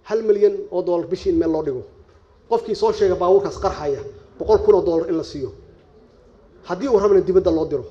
hal milyan oo dollar bishii in meel loo dhigo qofkii soo sheega baabuurkaas qarxaya boqol kun oo dollar in la siiyo haddii uu rabana dibadda loo diro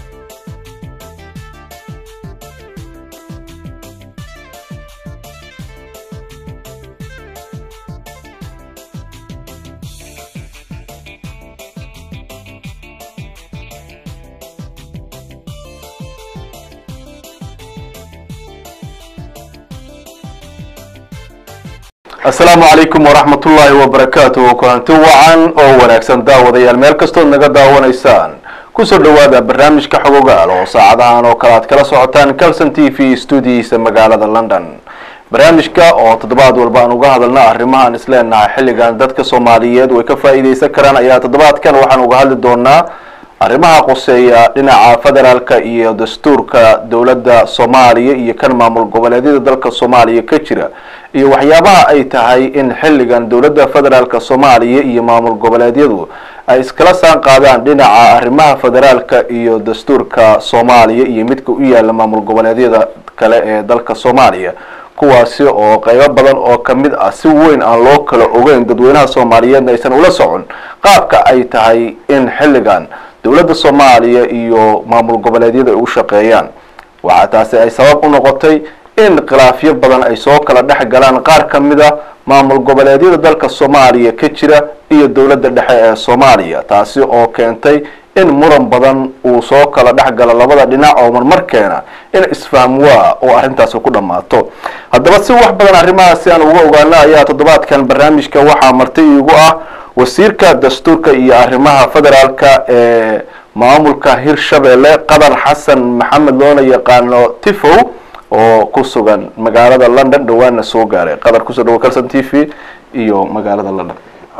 asalaamu calaykum waraxmat ullaahi wabarakaatuh kulanti wacan oo wanaagsan daawadayaal meel kastood naga daawanaysaan kusoo dhawaada barnaamijka xogogaal oo saacadahan oo kale aad kala socotaan calson t v stuudiyiisa magaalada london barnaamijka oo toddobaad walba aan uga hadalna arrimahaan isleenahay xilligan dadka soomaaliyeed way ka faa'iidaysan karaan ayaa toddobaadkan waxaan uga hadli doonaa arrimaha qoseeya dhinaca federaalka iyo dastuurka dowladda soomaaliya iyo kan maamul goboleedyada dalka soomaaliya ka jira iyo waxyaabaha ay tahay in xilligan dowladda federaalka soomaaliya iyo maamul goboleedyadu ay iskala saan qaadaan dhinaca arrimaha federaalka iyo dastuurka soomaaliya iyo midka u yaala maamul goboleedyada kale ee dalka soomaaliya kuwaasi oo qeybo badan oo kamid ah si weyn aan loo kala ogeyn dadweynaha soomaaliyeedna aysan ula socon qaabka ay tahay in xilligan dowladda soomaaliya iyo maamul goboleedyada ay u shaqeeyaan waxaa taasi ay sabab u noqotay in khilaafyo badan ay soo kala dhex galaan qaar ka mid a maamul goboleedyada dalka soomaaliya ka jira iyo dowladda dhexe ee soomaaliya taasi oo keentay in muran badan uu soo kala dhex galo labada dhinac oo marmar keena in isfaham waa oo arrintaasi ku dhammaato haddaba si wax badan arrimahaasi aan uga ogaano ayaa toddobaadkan barnaamijka waxaa marti iigu ah wasiirka dastuurka iyo arrimaha federaalka ee maamulka hirshabelle qadar xasan maxamed loona yaqaano tifow oo ku sugan magaalada london dhawaana soo gaaray qadar kusoo dhawo calson t v iyo magaalada london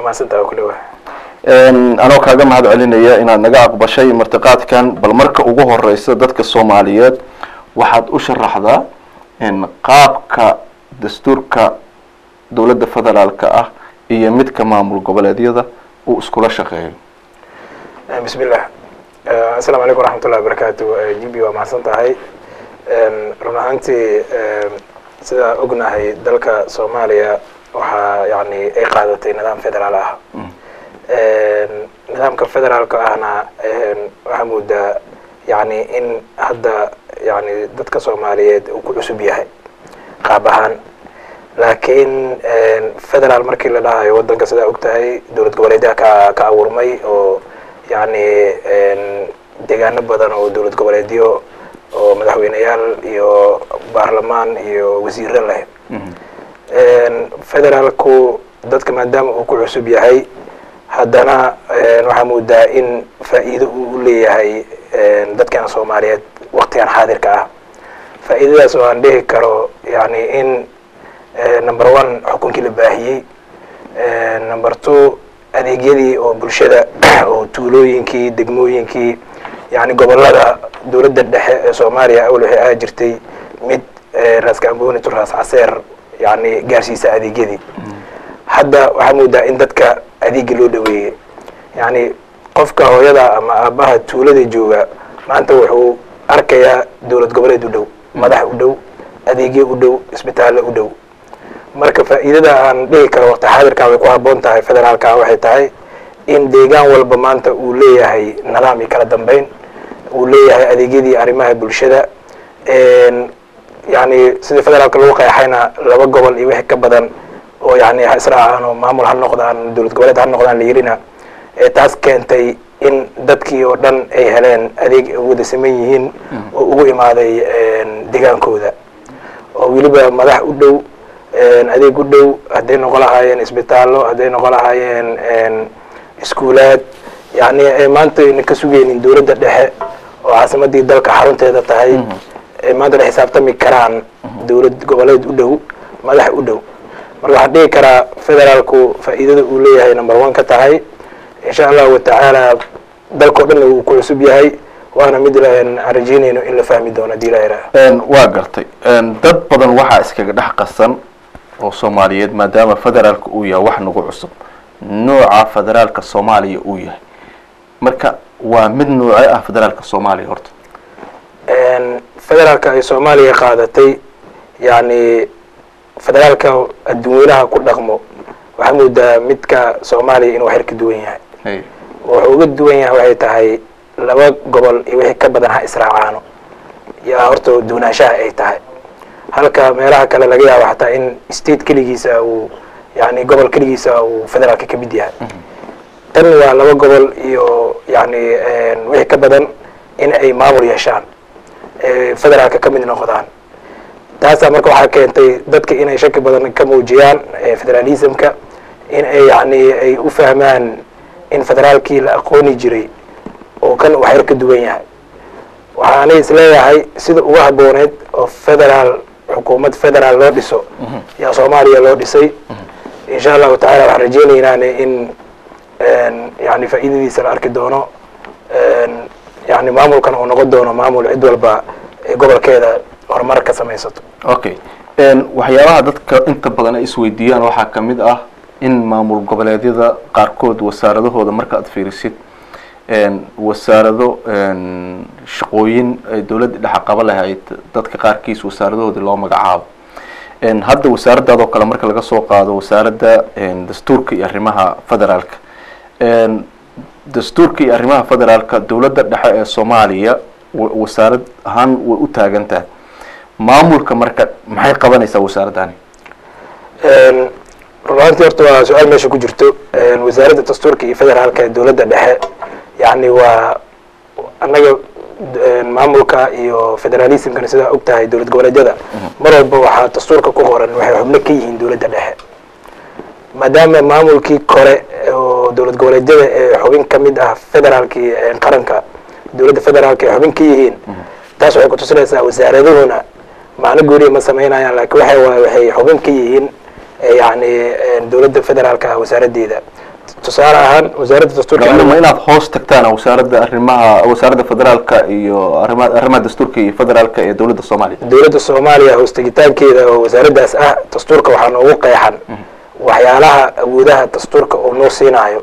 anoo kaaga mahad celinaya inaad naga aqbashay martiqaadkan bal marka ugu horeysa dadka soomaaliyeed waxaad u sharaxdaa qaabka dastuurka dowladda federaalka ah iyo midka maamul goboleedyada uu iskula shaqeeyo bismillah asalamu calaykum waraxmatullahi wabarakaatu jibi waa mahadsan tahay run ahaantii sidaa ognahay dalka soomaaliya waxaa yani ay qaadatay nidaam federaal ah nidaamka federaalka ahna waxaa moodaa yani in hadda yani dadka soomaaliyeed uu ku cusub yahay qaab ahaan laakiin federaal markii la dhahayo waddanka sidaa og tahay dowlad goboleedyaha ka ka abuurmay oo yani deegaano badan oo dowlad goboleedyo oo madaxweyneyaal iyo baarlamaan iyo wasiiro leh federaalku dadka maadaama uu ku cusub yahay haddana waxaa moodaa in faa'iido uu leeyahay dadkeena soomaaliyeed waktigan xaadirka ah faa'iidadaas oo aan dhihi karo yani in number one xukunkii la baahiyey number two adeegyadii oo bulshada oo tuulooyinkii degmooyinkii yani gobolada dowladda dhexe ee soomaaliya awal waxay ahaa jirtay mid raas gamboni to raas caseer yani gaarsiisa adeegyadii hadda waxaa moodaa in dadka adeegi loo dhaweeyey yani qofka hooyada ama aabaha tuulada jooga maanta wuxuu arkayaa dowlad goboleed u dhow madax u dhow adeegyo u dhow isbitaallo u dhow marka faa'iidada aan dhihi karo waqti xaadirkaa way ku haboon tahay federaalka waxay tahay in deegaan walba maanta uu leeyahay nidaam iyo kala dambeyn uu leeyahay adeegyadii arrimaha bulshada yani sida federaalka lagu qeexayna laba gobol iyo wixii ka badan oo yani ha israacaan oo maamul ha noqdaan dowlad goboleed ha noqdaan la yirina taas keentay in dadkii oo dhan ay heleen adeeg wada saman yihiin oo ugu imaaday degaankooda oo weliba madax u dhow adeeg u dhow hadday noqon lahaayeen isbitaallo hadday noqon lahaayeen iskuulaad yani maanta ayna ka sugeynin dowladda dhexe oo caasimadii dalka xarunteeda tahay maanta la xisaabtami karaan dowlad goboleed u dhow madax u dhow marka waxaan dhihi karaa federaalku faa'iidada uu leeyahay number one ka tahay insha allahu watacaala dalkao dhan uu ku cusub yahay waana mid aan rajeynayno in la fahmi doono hadii la yidhaha waa gartay dad badan waxaa iskaga dhex qasan oo soomaaliyeed maadaama federaalka uu yahay wax nagu cusub nooca federaalka soomaaliya uu yahay marka waa mid noocee ah federaalka soomaaliya horta federaalka ay soomaaliya qaadatay yani federaalka adduunweynaha ku dhaqmo waxaa moodaa midka soomaaliya inuu xer ka duwan yahay hay wuxuu uga duwan yahay waxay tahay laba gobol iyo wixii ka badan ha israacaano yaa horta duwanaanshaha ay tahay halka meelaha kale laga yaabo xataa in state keligiisa uu yani gobol keligiisa uu federaalka ka mid yahay tan waa laba gobol iyo yani wixii ka badan in ay maamul yeeshaan ee federaalka ka mid noqdaan taasaa marka waxaa keentay dadka inay shaki badan ka muujiyaan ee federalismka in ay yani ay u fahmaan in federaalkii la aqooni jiray oo kan uu xer ka duwan yahay waxaanay isleeyahay sida uga habooneed oo federaal xukuumad federaal loo dhiso yaa soomaaliya loo dhisay insha allahu tacala waxaan rajeynaynaan in yani faa'iidadiisa la arki doono yani maamulkan uu noqon doono maamul cid walba ee gobolkeeda horumar ka samaysato okay waxyaabaha dadka inta badan ay isweydiiyaan waxaa ka mid ah in maamul goboleedyada qaarkood wasaaradahooda marka aad fiirisid wasaarado shaqooyin ay dowladda dhexa qaba lahayd dadka qaarkiis wasaaradahoodii loo magacaabo hadda wasaaraddaadoo kale marka laga soo qaado wasaaradda dastuurka iyo arrimaha federaalka dastuurka iyo arrimaha federaalka dowladda dhexe ee soomaaliya wasaarad ahaan way u taagan tahay maamulka marka maxay qabanaysaa wasaaraddani runaantii horta waa su-aal meesha ku jirto wasaaradda dastuurka iyo federaalka ee dowladda dhexe yani waa annaga maamulka iyo federalismkana sidaa og tahay dowlad goboleedyada mar walba waxaa dastuurka ku qoran waxay xubno ka yihiin dowladda dhexe maadaama maamulkii kore oo dowlad goboleedyada ee xubin ka mid ah federaalkii qaranka dowladda federaalka ay xubin ka yihiin taas waxay kutusinaysaa wasaaradahuna macno gooniya ma samaynayaan laakiin waxa waay waxay xubin ka yihiin yani dowladda federaalka wasaaraddeeda tusaale ahaan wasaaradda dastuurka ma inaad hoos tagtaan wasaaradda arrimaha wasaaradda federaalka iyo arrimaha arrimaha dastuurka iyo federaalka ee dowladda soomaaliya dowladda soomaaliya hoostegitaankeeda oo wasaaraddaas ah dastuurka waxaa noogu qeexan waxyaalaha awoodaha dastuurka oo noo siinaayo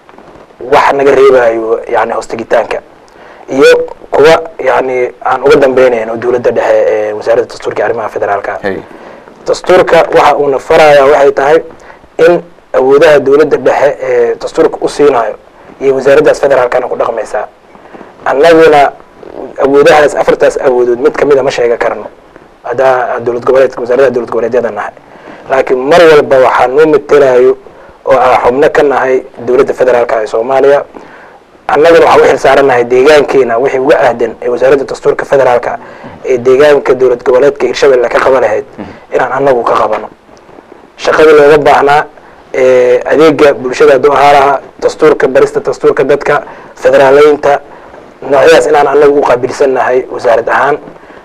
wax naga reebayo yani hoostegitaanka iyo kuwa yani aan uga dambeynayno oo dowladda dhexe ee wasaaradda dastuurka iyo arrimaha federaalka hay dastuurka waxa uuna faraya waxay tahay in awoodaha dowladda dhexe ee dastuurka u siinayo iyo wasaaraddaas federaalkana ku dhaqmaysaa annaguna awoodahaas afartaas awoodood mid kamida ma sheega karno haddaa dowlad goboleedka wasaaradda dowlad goboleedyada nahay laakiin mar walba waxaa noo matelayo oo aan xubno ka nahay dowladda federaalka ee soomaaliya annaguna waxaan u xilsaaranahay deegaankeena wixii uga ahdan ee wasaaradda dastuurka federaalka ee deegaanka dowlad goboleedka hirshabelle ka qaba lahayd inaan annagu ka qabano shaqadii looga baahnaa adeega bulshada hadduu ahaa lahaa dastuurka barista dastuurka dadka federaaleynta noocyadaas inaan annagu u qaabilsannahay wasaarad ahaan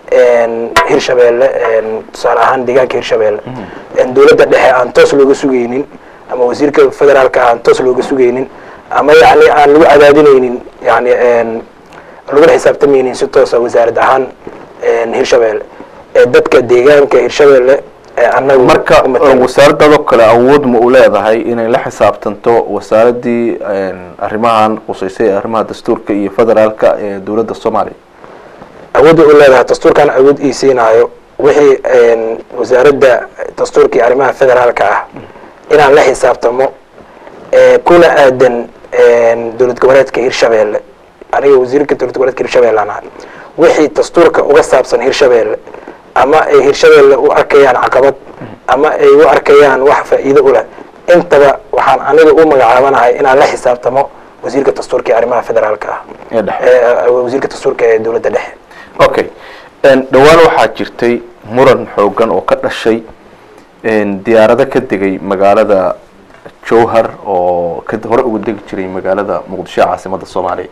hirshabelle tusaale ahaan deegaanka hirshabelle dowladda dhexe aan toos looga sugaynin ama wasiirka federaalka aan toos looga sugaynin ama yani aan lagu cadaadinaynin yani lagula xisaabtamaynin si toosa wasaarad ahaan hirshabelle ee dadka deegaanka hirshabelle ee annagu marka u matala. wasaaraddaadoo kale awood ma u leedahay inay la xisaabtanto wasaaraddii arrimahan quseysay ee arrimaha dastuurka iyo federaalka ee dowladda soomaaliya awoodda u leedahay dastuurkan awood ii siinaayo wixii wasaaradda dastuurka iyo arrimaha federaalka ah inaan la xisaabtamo ee kuna aadan dowlad goboleedka hirshabelle aniga wasiirka dowlad goboleedka hirshabelle aan ahay wixii dastuurka uga saabsan hirshabelle ama ay hirshabelle u arkayaan caqabad ama ay u arkayaan wax faa'iido u leh intaba waxaan aniga u magacaabanahay inaan la xisaabtamo wasiirka dastuurka iyo arrimaha federaalka ah ee dhexe ee wasiirka dastuurka ee dowladda dhexe okay dhowaan waxaa jirtay muran xoogan oo ka dhashay diyaarado ka degay magaalada jowhar oo ka hore uga degi jiray magaalada muqdisho ee caasimadda soomaaliya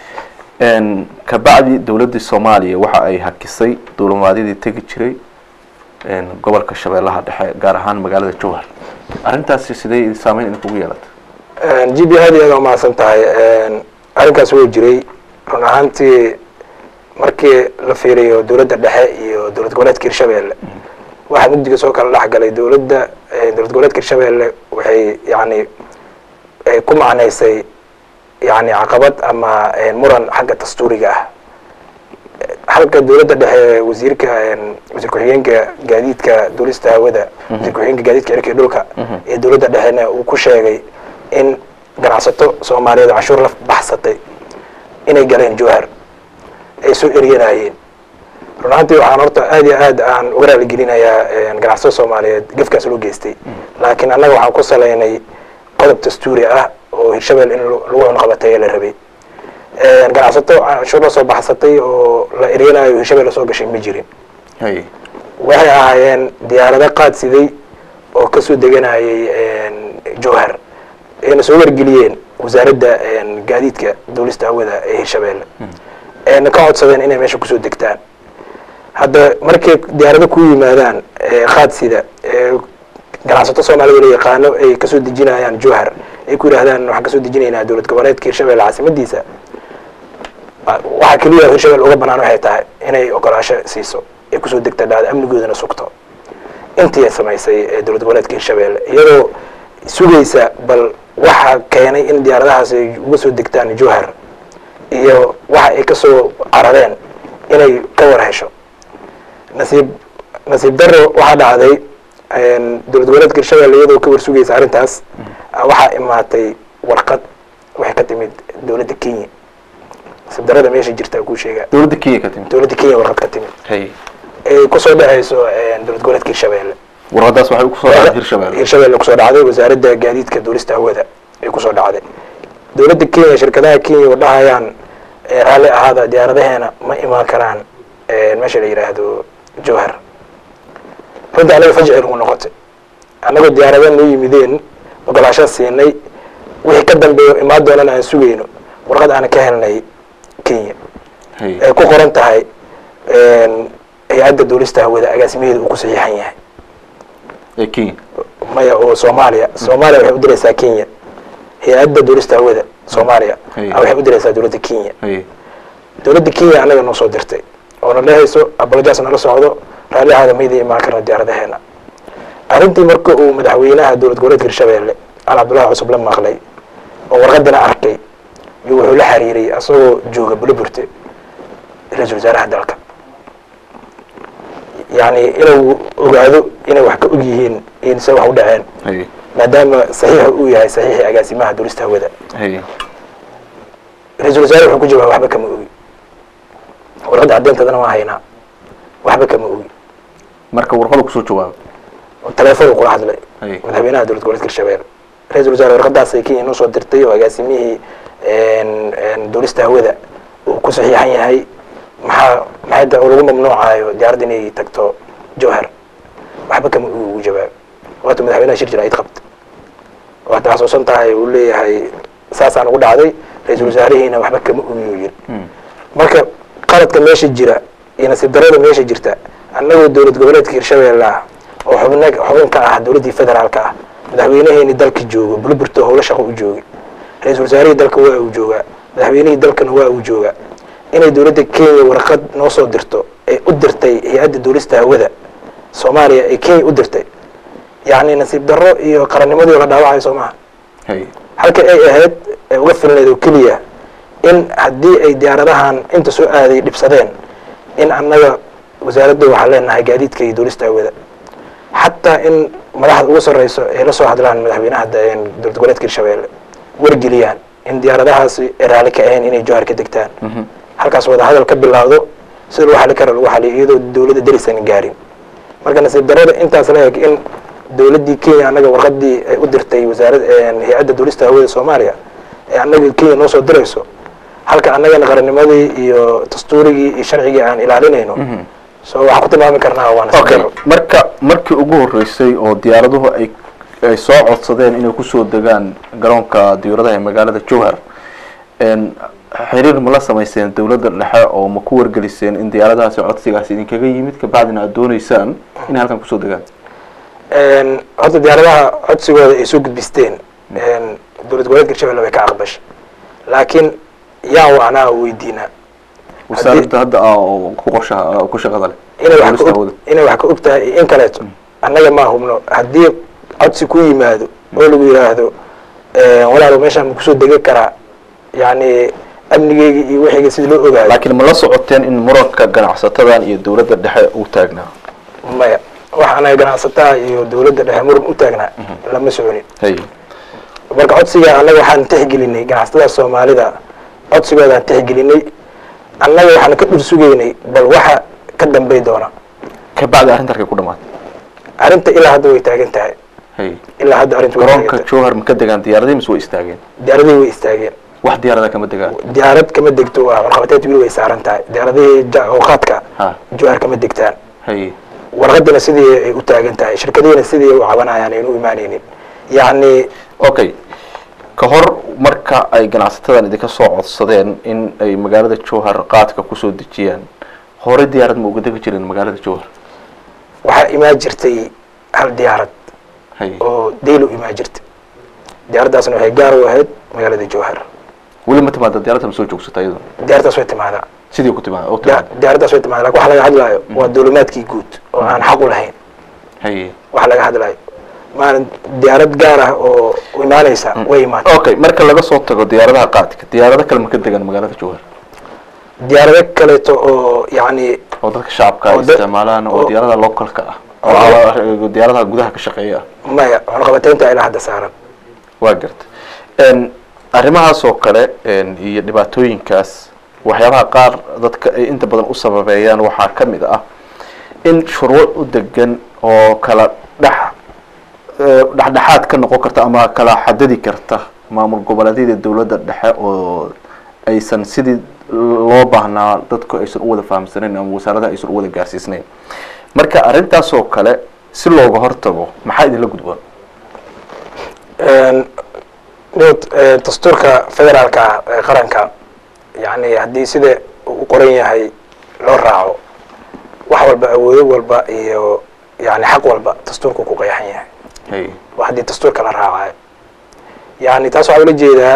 kabacdi dowladdii soomaaliya waxa ay hakisay duulimaadyadii tegi jiray gobolka shabeellaha dhexe gaar ahaan magaalada jowhar arrintaasi sidee saameyn idinkugu yeelata g b aad iyo aad umahadsan tahay arrinkaas wuu jiray run ahaantii markii la fiiriyo dowladda dhexe iyo dowlad goboleedka hirshabelle waxaa mugdiga soo kala dhex galay dowladda dowlad goboleedka hirshabelle waxay yani ay ku macnaysay yani caqabad ama muran xagga dastuuriga ah halka dowladda dhexe wasiirka wasiir ku-xigeenka gaadiidka duulista hawada wasiir ku-xigeenka gaadiidka cirka iyo dhulka ee dowladda dhexena uu ku sheegay in ganacsato soomaaliyeed oo canshuur la baxsatay inay galeen jowhar ay soo eryanayeen run ahaantii waxaan horta aad iyo aad aan uga raaligelinayaa ganacsato soomaaliyeed gefkaas loo geystay laakiin annaga waxaan ku salaynay qodob dastuuri ah oo hirshabeel in lagu cunqabateeya la rabay ganacsato canshuur la soo baxsatay oo la eryanayo hirshabeel lasoo gashay ma jirin hay waxay ahaayeen diyaarado qaad siday oo kasoo deganayay jowhar ayna soo wargeliyeen wasaaradda gaadiidka duulista hawada ee hirshabeelle ayna ka codsadeen inay meesha kusoo degtaan hadda markay diyaarado ku yimaadaan qaad sida ganacsato soomaalida la yaqaano ay kasoo dejinayaan jowhar ay ku yidhahdaan waxaan kasoo dejinaynaa dowlad goboleedka hirshabelle caasimadiisa waxaa keliya hirshabelle uga banaan waxay tahay inay ogolaasho siiso ay kusoo degta dhahda amnigoodana sugto intii ay samaysay ee dowlad goboleedka hirshabelle iyadoo sugaysa bal waxa keenay in diyaaradahaas ay uga soo degtaan jowhar iyo waxa ay kasoo carareen inay ka war hesho nasiib nasiib daro waxaa dhacday dowlad goboleedka hirshabelle iyadoo ka war sugaysa arrintaas waxaa imaatay warqad waxay ka timid dowladda kenya nasiib darada meesha jirta kuu sheegaa dowladda kenya ka timid dowladda kenya warqad ka timid hay ay kusoo dhexayso dowlad goboleedka hirshabelle warqadaas waxay kusoo dhacday hirshabelle hirshabelle kusoo dhacday wasaaradda gaadiidka duulista hawada ay kusoo dhacday dowladda kenya shirkadaha kenya oo dhahayaan raalli ahaada diyaaradaheena ma imaan karaan meesha la yidhaahdo jowhar runtii anaga fajci nagu noqotay annagoo diyaarada noo yimideen ogolaashaa siinay wixii ka dambeeyo imaan doonana aan sugayno warqad aan ka helnay kenya hay ay ku qoran tahay hay-adda duulista hawada agaasimaheeda uu ku saxiixan yahay ee kenya maya oo soomaaliya soomaaliya waxay u diraysaa kenya hay-adda duulista hawada soomaaliya Hey. a waxay u diraysaa dowladda kenya hay dowladda kenya annaga noo soo dirtay oo na dhehayso abalajaas nala socdo raalli ahaada mayda imaan karna diyaaradaheena arrintii marka uu madaxweynaha dowlad goboleedka hirshabelle al cabdullahi cusub la maqlay oo warqadana arkay iyo wuxuu la xiriiray asagoo jooga buliburte ra-iisul wasaaraha dalka yacni inuu ogaado inay wax ka og yihiin in se wax u dhaceen hay maadaama saxiixa uu yahay saxiixii agaasimaha duulista hawada hay ra-iisul wasaare wuxuu ku jawaabay waxba kama ogi warqadda caddeynteedana waa haynaa waxba kama ogi marka warqada kusoo jawaabay telefoon kula hadlay Hey. madaxweynaha dowlad goboleedka hirshabelle ra-iisul wasaare warqadaasay kenya noo soo dirtay oo agaasimihii duulista hawada uu ku saxiixan yahay maxaa maxay da lagu mamnuucayo diyaaradda inay tagto jowhar waxba kama ogi ugu jawaab waata madaxweynaha shir jira id qabta waad xasuusan tahay uu leeyahay saasaan ugu dhacday ra-iisul wasaarihiina waxba kama ogi uu yiri Hmm. marka qaladka meesha jira iyo nasiib darada meesha jirta annagoo dowlad goboleedka hirshabelle ah oo xubna xubin ka ah dowladdii federaalka ah madaxweynaheeni dalka joogo bulburto howlo shaqo u joogay ra-iisul wasaarihii dalka waa uu joogaa madaxweynihii dalkana waa uu joogaa inay dowladda kenya warqad noo soo dirto ee u dirtay hay-adda duulista hawada soomaaliya ee kenya u dirtay yacni nasiib darro iyo qarannimadii la dhaawacayo soo maha hay halka ay ahayd ee uga filneed oo keliya in haddii ay diyaaradahan inta soo aaday dhibsadeen in annaga wasaaradda waxaan leenahay gaadiidka iyo duulista hawada xataa in madaxda ugu sarreyso ay la soo hadlaan madaxweynaha da- dowlad goboleedka hirshabelle wargeliyaan in diyaaradahaasi ay raalli ka ahayn inay jowhar ka degtaan Mhm. halkaas wada hadal ka bilaawdo sida lagu xali kara lagu xaliyo iyadoo dowladda darisan gaarin marka nasiib darada intaas la eg in dowladdii kenya annaga warqadii ay u dirtay wasaarad hay-adda duulista hawada soomaaliya ee annaga kenya noo soo dirayso halka annagana qarannimadii iyo dastuurigii iyo sharcigii aan ilaalinayno Mhm. so waxaan ku tilmaami karnaa waa nasiib okay daro marka markii ugu horeysay oo diyaaraduhu ay ay soo codsadeen inay kusoo degaan garoonka diyaaradaha ee magaalada jowhar n xiriir ma la samayseen dowladda dhexe oo ma ku wargeliseen in diyaaradahaasi codsigaasi idinkaga yimid kabacdina aada dooneysaan inay halkan kusoo degaan Een, horta diyaaradaha codsigooda ay soo gudbisteen een, dowlad goboleedka hirshabelle way ka aqbashay laakiin yaa wacnaa weydiinaa wasaaradda hadda ah oo ku qorshaha ku shaqada leh inay wax Duulista ka hawada. og inay wax ka og tahay iyo in kaleeto annaga ma hubno haddii codsi ku yimaado oo lagu yidhaahdo walaalo meeshaan ma kusoo degi karaa yacni amnigeyga iyo wixiyga sida loo ogaayo laakiin ma la socoteen in muranka ganacsatadan iyo dowladda dhexe uu taagnaa maya waxa anaga ganacsataa iyo dowladda dhexe muran u taagnaa lama soconin hay marka codsiga annaga waxaan tixgelinay ganacsatada soomaalida codsigoodaan tixgelinay annaga waxaan ka dhur sugaynay bal waxa ka dambay doona ka bacdi arrinta arkay ku dhamaatay arrinta ilaa hadda way taagan tahay hay ilaa hadda arrinta way taagan garoonka tahay jowhar ma ka degaan diyaaradii mise way istaageen diyaaradihii way istaageen wax diyaarada kama degaan diyaarad kama degto waa warqabateed wili way saaran tahay diyaaradihii ja- awqaadka ha jowhar kama degtaan hay warqadana sidii ay u taagan tahay shirkadihiina sidii ay u cabanayaan aynu u imaanaynin yacni okay ka hor marka ay ganacsatadan idinka soo codsadeen in ay magaalada jowhar qaadka kusoo dejiyaan hore diyaarad ma uga degi jireen magaalada jowhar waxaa imaan jirtay hal diyaarad hay oo daylo imaan jirtay diyaaraddaasna waxay gaar u ahayd magaalada jowhar weli ma timaada diyaaradda ma soo joogsata iyadoo diyaaraddaas way timaadaa sidii ku timaada oo Diya- timaada diyaaraddaas way timaadaa lakin waxa laga hadlaayo waa duulimaadkii guud oo aan xaq u lahayn hay waxa laga hadlaayo maalin diyaarad gaar ah oo imaanaysa way imaatay okay marka laga soo tago diyaaradaha qaadka diyaarado kale ma ka degaan magaalada jowhar diyaarado kaleeto oo yacni oo dadka shacabka ay Oo dad- isticmaalaan oo oo- diyaaradaha localka ah oo- oo diyaaradaha gudaha ka shaqeeya ah maya cunaqabateynta ilaa hadda saaran waa garta n arrimahaas oo kale n iyo dhibaatooyinkaas waxyaabaha qaar dadka ay inta badan u sababeeyaan waxaa ka mid ah in shuruuc u degan oo kala dhex eh, dhexdhexaad ka noqon karta ama kala xadadi karta maamul goboleedyada dowladda dhexe oo aysan sidii loo baahnaa dadku aysan u wada fahamsanayn ama wasaaradaha aysan u wada gaarsiisnayn marka arrintaas oo kale si looga hortago maxaa idinla gudboon nod dastuurka federaalka ee qaranka yani haddii sida uu u qoran yahay loo raaco wax walba awoodo walba iyo yani xaq walba dastuurku ku qeexan yahay hay waa haddii dastuurka la raacayo yani taas waxaa ula jeedaa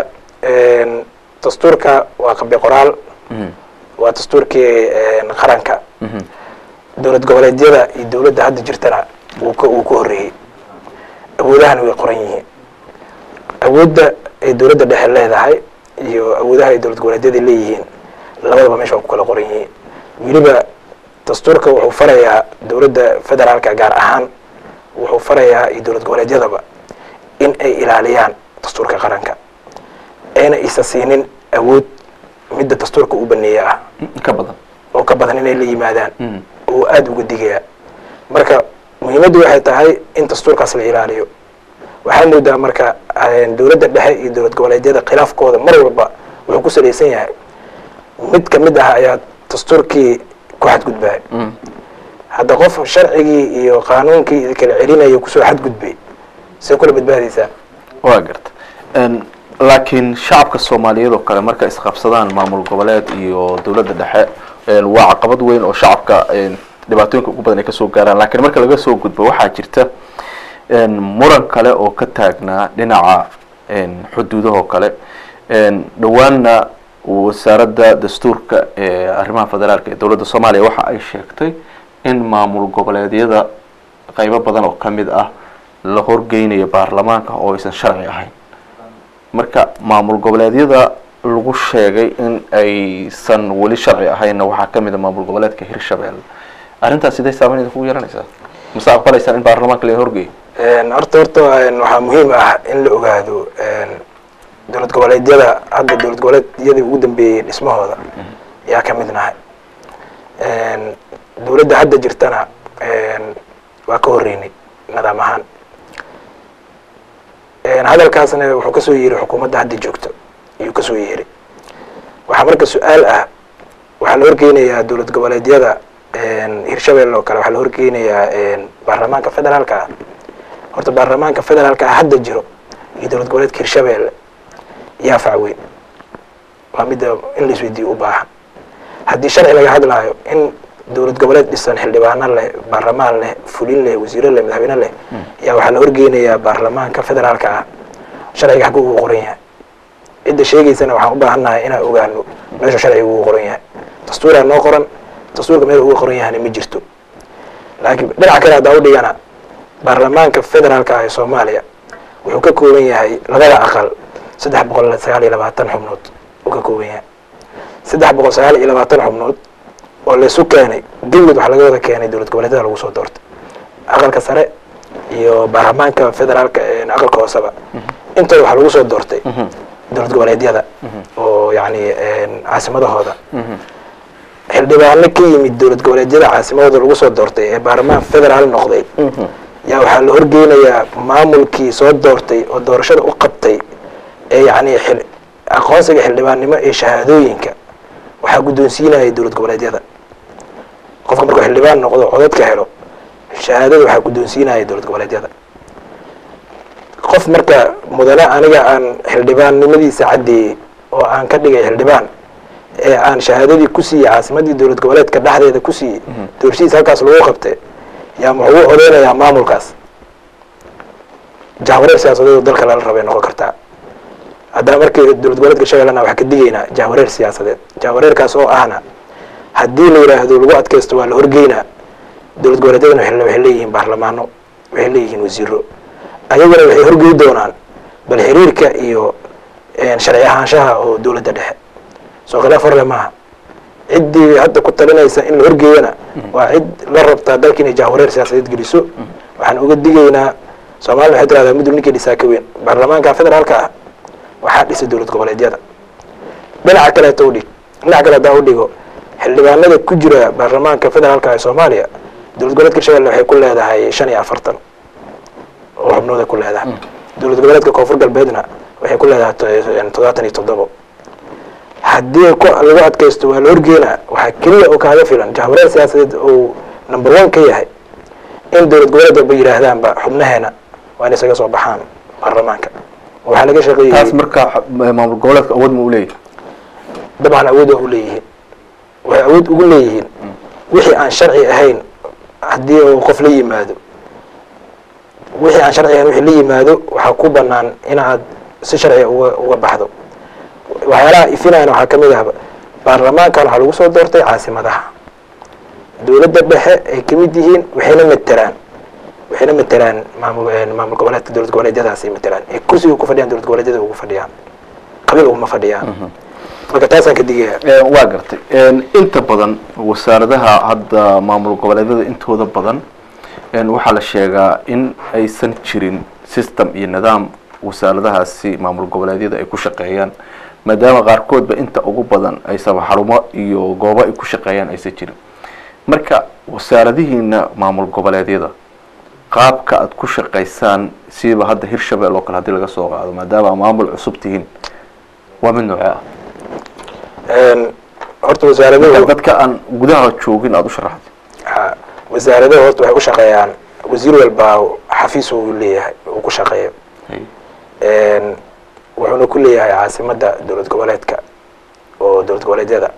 dastuurka waa qabi qoraal Mhm. waa dastuurkii qaranka Mhm. dowlad goboleedyada iyo dowladda hadda jirtana wuu ka uu ka horreeyey awoodahana way qoran yihiin awoodda ay dowladda dhexe leedahay iyo awoodaha ay dowlad goboleedyada leeyihiin labadaba meesha waa ku kala qoran yihiin weliba dastuurka wuxuu farayaa dowladda federaalka gaar ahaan wuxuu farayaa iyo dowlad goboleedyadaba in ay ilaaliyaan dastuurka qaranka ayna isa siinin awood midda dastuurka u baneeya ah ka badan oo ka badan inay la yimaadaan Mhm. oo aada uga digaya marka muhiimaddu waxay tahay in dastuurkaas la ilaaliyo waxaa moodaa marka dowladda dhexe iyo dowlad goboleedyada khilaafkooda mar walba wuxuu ku salaysan yahay mid ka mid ah ayaa dastuurkii ku xadgudbaya Mhm. hadda qof sharcigii iyo qaanuunkii kala celinayo kusoo xadgudbay see kula badbaadaysaa waa garta n laakiin shacabka soomaaliyeed oo kale markay isqabsadaan maamul goboleed iyo dowladda dhexe n waa caqabad weyn oo shacabka n dhibaatooyinka ugu badan ay kasoo gaaraan laakiin marka laga soo gudbo waxaa jirta n muran kale oo ka taagnaa dhinaca n xuduudahoo kale n dhowaanna wasaaradda dastuurka ee arrimaha federaalka ee dowladda soomaaliya waxa ay sheegtay in maamul goboleedyada qaybo badan oo ka mid ah la horgeynayo baarlamaanka oo aysan sharci ahayn marka maamul goboleedyada lagu sheegay in aysan weli sharci ahaynna waxaa ka mid a maamul goboleedka hirshabelle arrintaas sidee saameyn kugu yeelanaysaa mase aqbalaysaan in baarlamaanka la horgeeyo horta horta waxaa muhiim ah in la ogaado dowlad goboleedyada hadda dowlad goboleedyadii ugu dambeeyey dhismahooda yaa ka mid nahay dowladda hadda jirtana waa ka horreynay nidaam ahaan hadalkaasna wuxuu kasoo yeeray xukuumadda hadda joogto ayuu kasoo yeeray waxaa marka su-aal ah waxaa la horgeynayaa dowlad goboleedyada hirshabelle oo kale waxaa la horgeynayaa baarlamaanka federaalka ah horta baarlamaanka federaalka ah hadda jiro iyo dowlad goboleedka hirshabelle yaa facweyn waa midda in la isweydiiyo u baahan haddii sharci laga hadlaayo in dowlad goboleed dhisan xildhibaano leh baarlamaan leh fulin leh wasiiro leh madaxweyne leh yaa waxaa la horgeynayaa baarlamaanka federaalka ah sharciga xaggu ugu qoran yahay cidda sheegaysana waxaan u baahannahay inaan ogaano meesha sharciga ugu qoran yahay dastuuraa noo qoran dastuurka meel uga qoran yahana ma jirto laakiin dhinaca kale haddaa u dhigana baarlamaanka federaalka ah ee soomaaliya wuxuu ka kooban yahay labada aqal saddex boqol sagaal iyo labaatan xubnood uu ka kooban yahay saddex boqol sagaal iyo labaatan xubnood oo laysu keenay dawlad waxaa laga wada keenay dowlad goboleedyada lagu soo doortay aqalka sare iyo baarlamaanka federaalka aqalka hooseba intooda waxaa lagu soo doortay dowlad goboleedyada oo yani caasimadahooda xildhibaano ka yimid dowlad goboleedyada caasimadooda lagu soo doortay ee baarlamaan federaal noqday yaa waxaa la horgeynayaa maamulkii soo doortay oo doorashada u qabtay ee yani aqoonsiga xildhibaannimo ee shahaadooyinka waxaa guddoonsiinaya dowlad goboleedyada qofka markuu xildhibaan noqdo codadka helo shahaadada waxaa guddoonsiinaya dowlad goboleedyada qof marka mudane aniga aan xildhibaannimadiisa caddeeyey oo aan ka dhigay xildhibaan ee aan shahaadadii ku siiyey caasimadii dowlad goboleedka dhexdeeda ku siiyey doorashadiisa halkaas lagu qabtay yaa muxuu u odeynayaa maamulkaas jahwareer siyaasadeed oo dalka lala rabay noqon kartaa haddana markii dowlad goboleedka shabeellana waxaa ka digaynaa jahwareer siyaasadeed jahwareerkaas oo ahna haddii la yidhaahdo lagu adkaysto waa la horgeynaa dowlad goboleedyadana waxay leeyihiin baarlamaano waxay leeyihiin wasiiro ayaguna waxay horgey doonaan bal xiriirka iyo sharci ahaanshaha oo dowladda dhexe soo khilaaf horle maaha ciddii hadda ku talinaysa in la horgeeyana waa cid la rabtaa dalka inay jahwareer siyaasadeed geliso waxaan uga digaynaa soomaliya waxay tirahdaa mudug ninkii dhisaa ka weyn baarlamaanka federaalka ah waxaa dhisay dowlad goboleedyada dhinaca kaleeta udhig dhinaca kale hadaa udhigo xildhibaanada ku jira baarlamaanka federaalka ee soomaaliya dowlad goboleedka shabeelle waxay ku leedahay shan iyo afartan oo xubnooday ku leedahay dowlad goboleedka koonfur galbeedna waxay ku leedahay toddobaatan iyo toddobo haddii lagu adkaysto waa la horgeynaa waxaa keliya oo kaaga filan jahwareer siyaasadeed uu number one ka yahay in dowlad goboleed walba yidhaahdaanba xubnaheena waa in isaga soo baxaan baarlamaanka waxaa laga shaqeeyey taas marka maamul goboleedka awood ma u leeyahy dabcan awood waa u leeyihiin waxay awood ugu leeyihiin wixii aan sharci ahayn haddii uu qof la yimaado wixii aan sharci ahayn wixii la yimaado waxaa ku banaan inaad si sharciga uga uga baxdo waxyaalaha ifinayana waxaa kamid ah baarlamaankan waxaa lagu soo doortay caasimadaha dowladda dhexe ay kamid yihiin waxayna matelaan waxayna matelaan maamul maamul goboleedka dowlad goboleedyadaasay matelaan ee kursiga ku fadhiyaan dowlad goboleedyada ugu fadhiyaan qabiil uguma fadhiyaan marka taasaan ka digaya waa gartay inta badan wasaaradaha hadda maamul goboleedyada intooda badan waxaa la sheegaa in aysan jirin system iyo nidaam wasaaradahaasi maamul goboleedyada ay ku shaqeeyaan maadaama qaarkoodba inta ugu badan aysan xarumo iyo goobo ay ku shaqeeyaan aysan jirin marka wasaaradihiina maamul goboleedyada qaabka aada ku shaqaysaan siiba hadda hirshabelle oo kale hadii laga soo qaado maadaama maamul cusub tihiin waa mid noocee ah horta wasaaraduhu dadka aan gudaha joogin aada u sharaxday ha wasaaraduhu horta waxay u shaqeeyaan wasiir walbaa xafiis uu leeyahay uu ku shaqeeyo wuxuuna ku leeyahay caasimadda dowlad goboleedka oo dowlad goboleedyada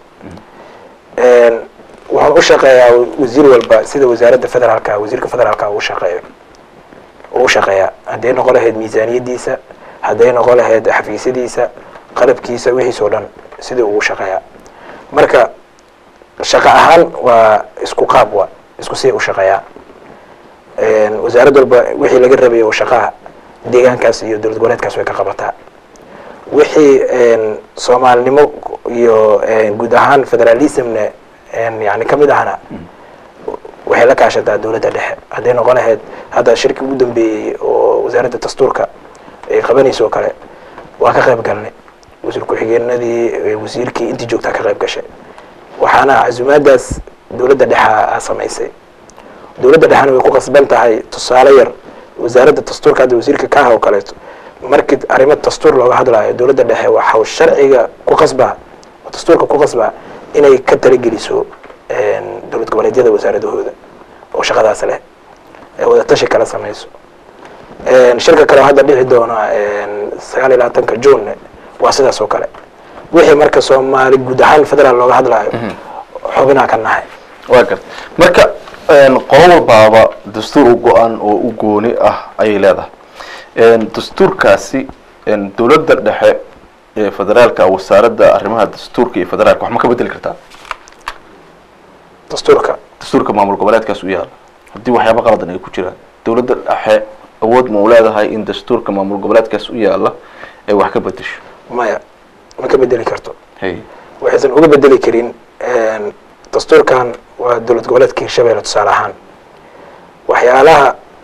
wuxuuna u shaqeeyaa wasiir walba sida wasaaradda federaalka wasiirka federaalka uu shaqeeyo uu shaqeeyaa hadday noqon lahayd miisaaniyadiisa hadday noqon lahayd xafiisyadiisa qalabkiisa wixiis oo dhan sidii ugu shaqeeyaa marka shaqo ahaan waa isku qaab wa isku siday u shaqeeyaa wasaarad walba wixii laga rabay oo shaqaha deegaankaas iyo dowlad goboleedkaas way ka qabataa wixii soomaalinimo iyo guud ahaan federalismna yani kamid ahna waxay la kaashataa dowladda dhexe hadday noqon lahayd hadda shirki ugu dambeeyey oo wasaaradda dastuurka ay qabanayso oo kale waa ka qayb galnay wasiir ku-xigeenadii wasiirkii intii joogtaa ka qayb gashay waxaana casumaadaas dowladda dhexa a samaysay dowladda dhexena way ku qasban tahay tusaale yar wasaaradda dastuurka hadda wasiirka ka ah oo kaleeto markii arrimo dastuur looga hadlaayo dowladda dhexe waxau sharciga ku qasbaa oo dastuurka ku qasbaa inay ka talageliso dowlad goboleedyada wasaaradahooda oo shaqadaas leh ee wadatashi kala samayso shirka kale oo hadda dhici doona sagaal iyo labaatanka june waa sidaas oo kale wixii marka soomaali guud ahaan federaal looga hadlaayo xubinaa ka nahay waa garta marka qolo walbaaba dastuur u go-an oo u gooni ah ayay leedahay dastuurkaasi dowladda dhexe ee federaalka wasaaradda arrimaha dastuurka iyo federaalka wax ma ka bedeli kartaa dastuurka dastuurka maamul goboleedkaas u yaala haddii waxyaaba qaladan ay ku jiraan dowladda dhexe awood ma u leedahay in dastuurka maamul goboleedkaas u yaala ay wax ka bedesho maya ma ka bedeli karto hay waxaysan uga bedeli karin dastuurkan waa dowlad goboleedka hirshabelle tusaale ahaan waxyaalaha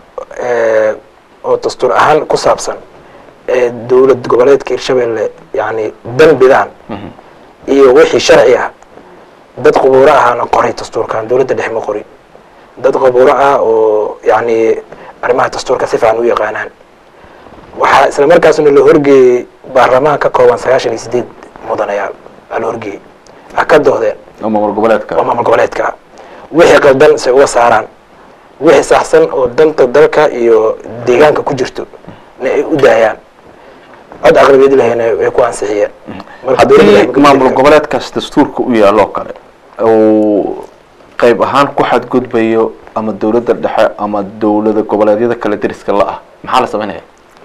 oo dastuur ahaan ku saabsan ee dowlad goboleedka hirshabelle yani dembidaan iyo wixii sharci ah dad qubuuro ahaana qoray dastuurkan dowladda dhexe ma qorin dad qubuuro ah oo yani arrimaha dastuurka si fiican u yaqaanaan waxaa isla markaasna la horgeeyey baarlamaan ka kooban sagaashan iyo sideed mudanayaal aa la horgeeyey ha ka doodeen oo maamul goboleedka oo maamul goboleedka ah wixii qaldan se uga saaraan wixii saxsan oo danta dalka iyo deegaanka ku jirto na ay u daayaan cod aqlabiyad lahayna ay ku ansixiyeen marka dowladda haddii waxay maamul ka- goboleedkaas dastuurka u yaaloo kale uu qayb ahaan ku xadgudbayo ama dowladda dhexe ama dowlada goboleedyada kale deriska la ah maxaa la samaynaya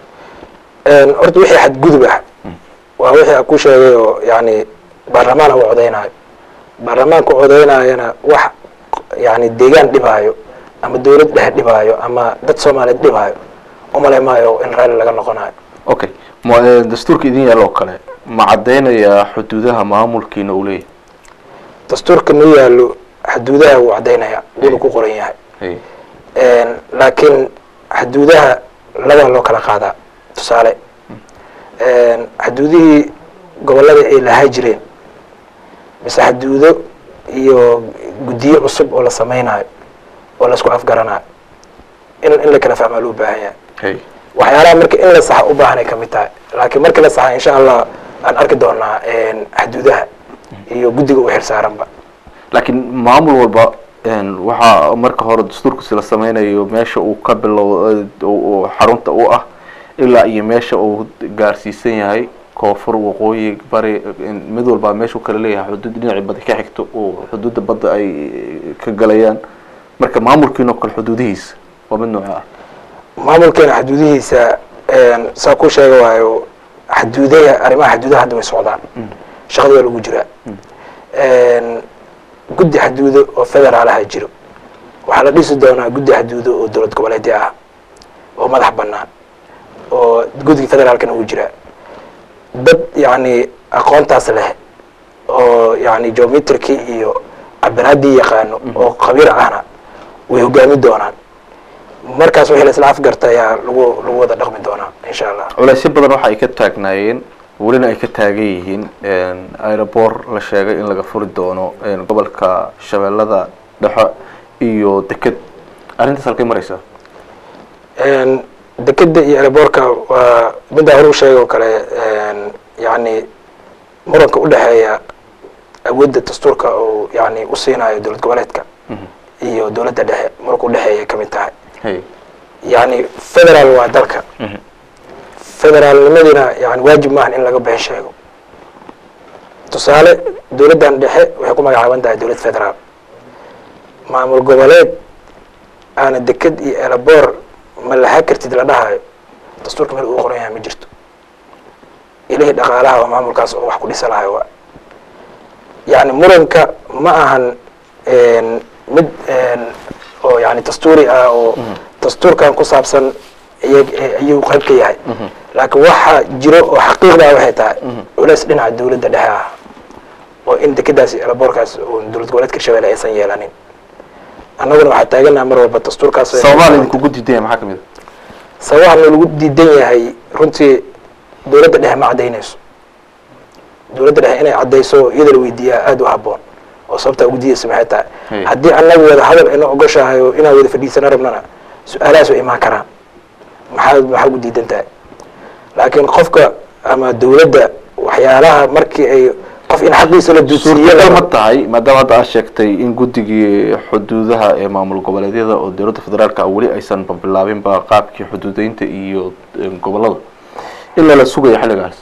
Een, horta wixii xadgudub ah waa wixii aan ku sheegay oo yani baarlamaan u codeynaayo baarlamaanka codeynayana wax yani deegaan dhibaayo ama dowlad dhexe dhibaayo ama dad soomaaliyeed dhibaayo umale maayo in raalli laga noqonayo okay ma eh, dastuurka idin yaaloo kale ma caddaynayaa xuduudaha maamulkiina uu leeyahay dastuurka noo yaalo xaduudaha wuu cadaynaya wuuna ku qoran yahay Hey. Een, laakiin xaduudaha labaa loo kala qaadaa tusaale Een, xaduudihii gobolada ay lahaa jireen mise xaduudo iyo guddiyo cusub oo la sameynayo oo la isku afgaranayo in in la kala fahmaa loo baahan yahay Hey. waxyaalaha marka in la saxa u baahanay ka mid tahay laakiin marka la saxa insha allah aan arki doonaa een, xaduudaha iyo guddiga u xilsaaranba laakiin maamul walba een, waxaa marka hore dastuurkiisi la sameynayo meesha uu ka bilow eh, uu- uu xarunta u ah ilaa iyo meesha uu gaarsiisan yahay koonfur waqooyi bari in mid walba meesha uu kala leeyahay xuduud dhinacii badda ka xigto uu xuduudda badda ay ka galayaan marka maamulkiinoo kale xuduudihiisa waa mid nooca ah maamulkeena xaduudihiisa een, saa ku sheega waayo xaduudaha arrimaha xaduudaha hadda way socdaan shaqada waa lagu jiraa Een, guddi xaduudo oo federaalaha jiro waxaa la dhisi doonaa guddi xaduudo oo dowlad goboleedya ah oo madax banaan oo guddiga federaalkana uu jiraa dad yani aqoontaas leh oo yani geometriki iyo cabiraaddii yaqaano oo khabiir ahna way hogaami doonaan markaas wixii la isla afgarta ayaa lagu lagu wada dhaqmi doonaa insha allah culeysyo badan waxa ay ka taagnaayeen welina ay ka taagan yihiin aeroport la sheegay in laga furi doono een, gobolka shabeellada dhexe iyo deked arrintaas halkay maraysaa Een, dekeda iyo airbortka waa middaa hore u sheegay oo kale een, yani muranka u dhexeeya awoodda dastuurka oo yani u siinayo dowlad goboleedka iyo dowladda dhexe muranka udhexeeya ka mid tahay hey yani federal waa dalka Mhm. federaalnimadiina yani waajib maahan in laga been sheego tusaale dowladdan dhexe waxay ku magacaaban tahay dowlad federaal maamul goboleed aana deked iyo elabor ma laha kartid la dhahayo dastuurka meel uu qoran yahay ma jirto ilihii dhaqaalaha oo maamulkaas oo wax ku dhisa lahayo waa yani muranka ma ahan een, mid een, oo yani dastuuri ah oo dastuurkan ku saabsan iyag- ayuu qayb ka yahay laakiin waxa jiro oo xaqiiqdaa waxay tahay culeys dhinaca dowladda dhexe ah oo in dekedaas iyo elaboorkaas oo dowlad goboleedka hirshabelle aysan yeelanin annaguna waxaa taaganaha mar walba dastuurkaas sababaha idinkugu diidaya maxaa kamid a sababaha lagu diidan yahay runtii dowladda dhexe ma caddaynayso dowladda dhexe inay caddayso iyada la weydiiyaa aada u habboon oo sababtaa ugu diidaysa maxay tahay Hey. haddii annaga wada hadal ayna ogoshahay oo inaan wada fadhiisana rabnana su-aalahaas way imaan karaan maxaa maxaa ugu diidan tahay laakiin qofka ama dowladda waxyaalaha markii ay qof in xaqiisa la duudsiiyo suurtagal ma tahay maadaama hadda aad sheegtay in guddigii xuduudaha ee maamul goboleedyada oo dowladda federaalka ah weli aysan bilaabinba qaabkii xuduudeynta iyo eh, gobolada ilaa la sugayo xilligaas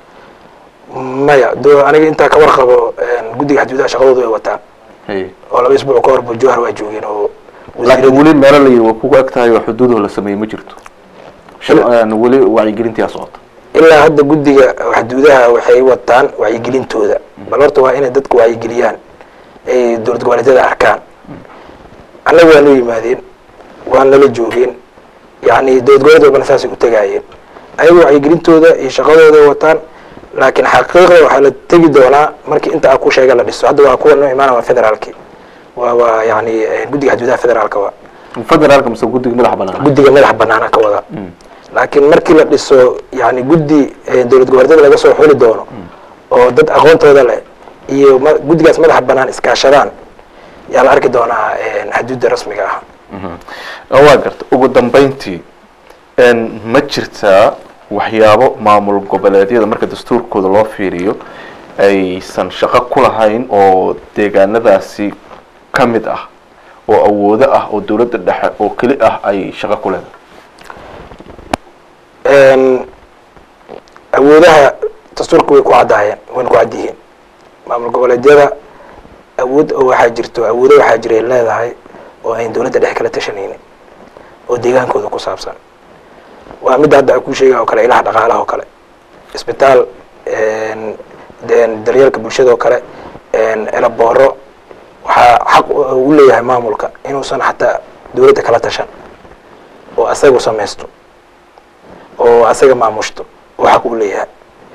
maya do aniga intaa ka warqabo een, guddiga xaduudaha shaqadooda way wataan Hey. oo laba isbuuc ka horba jowhar waa joogeen oo laakiin wasiirada- weli meelo la yidhi waa kugu eg tahay oo xuduudaho la sameeyey ma jirto Shil- een, weli wacyigelintii aa socota ilaa hadda guddiga xaduudaha waxay wataan wacyigelintooda bal horta waa inay dadku wacyigeliyaan ay dowlad goboleedyada arkaan annaga waa noo yimaadeen waan lala joogeen yani dowlad goboleed walbana saasay u tagaayeen ayaga wacyigelintooda iyo shaqadooda wataan laakiin xaqiiqda waxaa la tegi doonaa markii inta a ku sheega la dhiso hadda waa kuwa noo imaana waa federaalki waa waa yani guddiga xadgudaha federaalka waa federaalka mise guddiga madaxa banaan guddiga madaxa banaana ka wada laakiin markii la dhiso yani guddi dowlad goboleedyada laga soo xuli doono oo dad aqoontooda leh iyo ma- guddigaas madaxa banaan iskaashadaan yaa la arki doonaa xaduudda rasmiga ah waa garta ugu dambeyntii n ma jirtaa waxyaabo maamul goboleedyada marka dastuurkooda loo fiiriyo aysan shaqo ku lahayn oo deegaanadaasi ka mid ah oo awoodo ah oo dowladda dhexe oo keli ah ay shaqo ku leedahay awoodaha dastuurka way ku caddaayeen wayna ku cad yihiin maamul goboleedyada awood oo waxaa jirto awoodo waxaa jiray leedahay oo ayn dowladda dhexe kala tashanaynin oo deegaankooda ku saabsan waa midda hadda ku sheega oo kale ilaha dhaqaalaha oo kale isbitaal de- daryeelka bulshada oo kale elabooro waxaa xaq u leeyahay maamulka inuusan xataa dowladda kala tashan oo asagu samaysto oo asaga maamushto oo xaq u leeyahay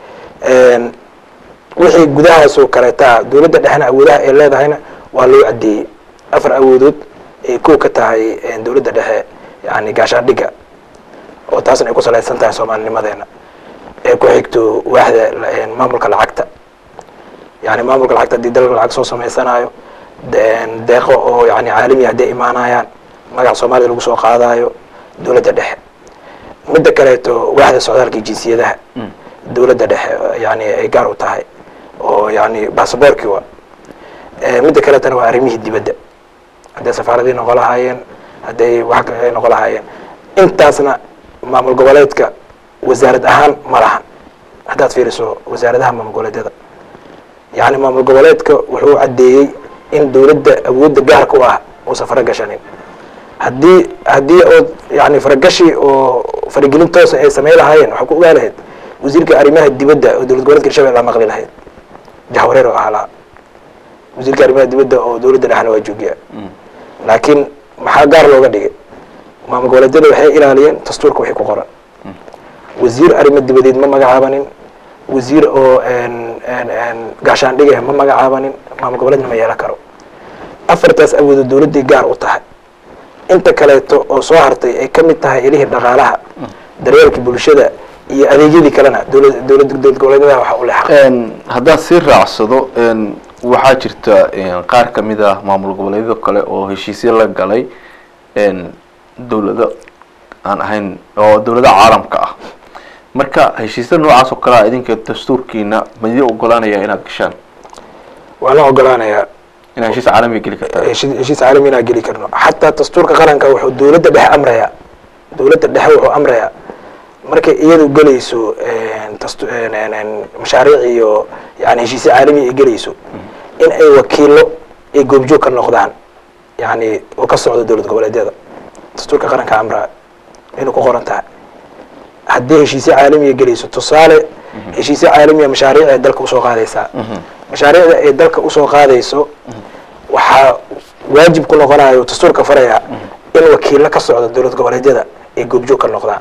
wixii gudahaas oo kaleeta dowladda dhexna awoodaha ay leedahayna waa loo caddeeyey afar awoodood ay kow ka tahay dowladda dhexe yani gaashaandhigga oo taasna ay ku salaysan tahay soomaalinimadeena ee ku xigto waaxda la- maamulka lacagta yani maamulka lacagta haddii dalka lacag soo samaysanaayo de- deeqo oo yani caalami hadday imaanayaan magaca soomaalida lagu soo qaadayo dowladda dhexe midda kaleeto waaxda socdaalka iyo jinsiyadaha dowladda dhexe yani ay gaar u tahay oo yani basaboorkii wa Eh, midda kaleetana waa arrimihii dibadda hadday safaaradii noqon lahaayeen hadday wax kale ay noqon lahaayeen intaasna maamul goboleedka wasaarad ahaan ma lahan haddaad fiiriso wasaaradaha maamul goboleedyada yani maamul goboleedka wuxuu caddeeyey in dowladda awoodda gaarka u ah uusan fara gashanin haddii haddii ood yani faragashi oo faragelin toosa ay samay lahaayeen waxaa ku ogaa lahayd wasiirka arrimaha dibadda oo dowlad goboleedka hirshabelle aa maqli lahayd jahwareer oo ahalaa wasiirka arrimaha dibadda oo dowladda dhexna waa joogiya laakiin maxaa gaar looga dhigay maamul goboleedyada waxay ilaaliyeen dastuurka wixii ku qoran wasiir arrimo dibadeed ma magacaabanin wasiir oo gaashaandhigah ma magacaabanin maamul goboleedna ma yeelan karo afartaas awoodo dowladday gaar u tahay inta kaleeto oo soo hartay ay ka mid tahay ilihii dhaqaalaha daryeelka bulshada iyo adeegyadii kalena dowlad dowlad dowlad goboleedyada waxa u leexaq haddaan sii raacsado waxaa jirta qaar ka mid ah maamul goboleedyada kale oo heshiisyo la galay dowlado aan ahayn oo dowlada caalamka ah marka heshiisyada noocaas oo kale a idinka dastuurkiina ma idin ogolaanaya inaad gashaan waa la ogolaanayaa inaad heshiis caalamiga geli kartaa heshiis heshiis caalami inaan geli karno xataa dastuurka qaranka wuxuu dowladda dhexe amrayaa dowladda dhexe wuxuu amrayaa markay iyadu gelayso dastu- mashaariic iyo yani heshiisyo caalami ay gelayso in ay wakiilo ay goobjoog ka noqdaan yani oo ka socdo dowlad goboleedyada dastuurka qaranka amraa inuu ku qoran tahay haddii heshiisyo caalamiya gelayso tusaale heshiisyo caalamiya mashaariic ay dalka usoo qaadaysaa mashaariicda ay dalka usoo qaadayso waxaa waajib ku noqonayo dastuurka faraya in wakiilo ka socda dowlad goboleedyada ay goobjoog ka noqdaan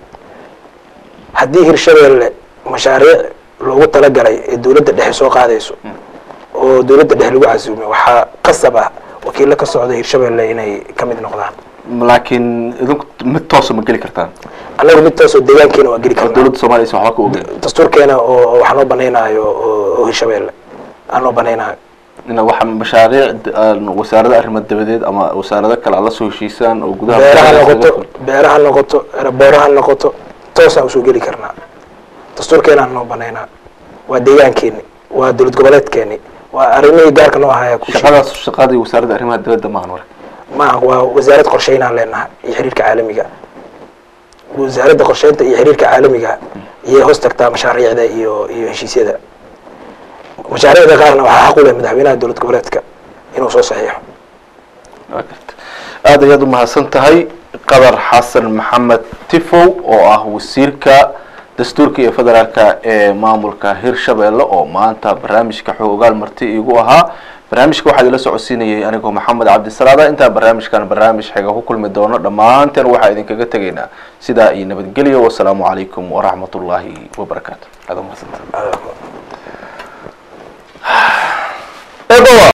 haddii hirshabeelle mashaariic loogu talagalay ee dowladda dhexe soo qaadayso oo dowladda dhexe lagu casuumay waxaa qasab ah wakiilo ka socda hirshabeelle inay ka mid noqdaan laakiin idinku mid toosa ma geli kartaan annagu mid taasoo deegaankeena waa geli oo karnaa dowladda soomaliya aysan waxba ka ogeyn dastuurkeena oo waxaa noo banaynaayo oo oo hirshabeelle aan noo banaynaayo ina waxa mashaariic aan wasaarada arrimaha dabadeed ama wasaarado kale aad la soo heshiisaan oo gudaha beeraha magaalada noqoto iskaga beeraha noqoto booraha noqoto toosaan usoo geli karnaa dastuurkeenaan noo banaynaa waa deegaankeeni waa dowlad goboleedkeeni waa arrimihii gaarka noo ahaya ku shaqadaas shaqadii wasaaradda arrimaha dibadda maahan marka maaha waa wasaarad qorsheynaan leenahay iyo xiriirka caalamiga wasaaradda qorsheynta iyo xiriirka caalamiga iyay hoos tagtaa mashaariicda iyo iyo heshiisyada mashaariicda qaarna waxaa xaq u leh madaxweynaha dowlad goboleedka inuu soo saxiixo Waa garta. aad ayaad umahadsan tahay qadar xasan maxamed tifow oo ah wasiirka dastuurka iyo federaalka ee maamulka hirshabeelle oo maanta barnaamijka xoogaal marti igu ahaa barnaamijka waxaa idila socodsiinayay anigoo maxamed cabdisalaada intaa barnaamijkan barnaamij xiga ku kulmi doono dhammaanteen waxaa idinkaga tegaynaa sidaa iyo nabadgelyo wasalaamu calaykum waraxmat ullaahi wabarakaatu aad u mahadsantahay.